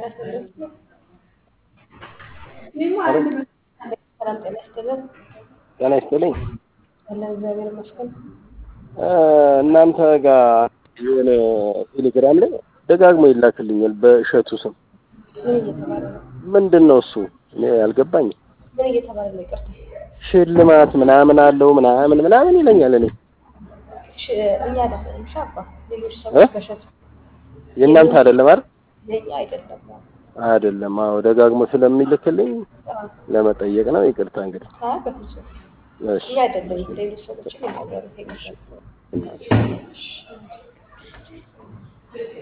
ጤና ይስጥልን። ሰላም ጤና ይስጥልን። ጤና ይስጥልኝ። አለን እግዚአብሔር ይመስገን። እናንተ ጋር የሆነ ቴሌግራም ላይ ደጋግሞ ይላክልኛል በእሸቱ ስም። ምን እየተባለ ነው? ምንድን ነው እሱ? እኔ አልገባኝም። ምን እየተባለ ነው? ይቅርታ ሽልማት ምናምን አለው ምናምን ምናምን ይለኛል። እኔ እሺ፣ እኛ አይደለንም። እሺ አባ ሌሎች ሰዎች በሸቱ የእናንተ አይደለም አይደል? የኛ አይደለም። አይደለም። አዎ ደጋግሞ ስለሚልክልኝ አዎ። ለመጠየቅ ነው። ይቅርታ እንግዲህ። አይ በፍጹም እሺ እኛ አይደለንም። ሌሎች ሰዎችን የማወሩት ይመስላል።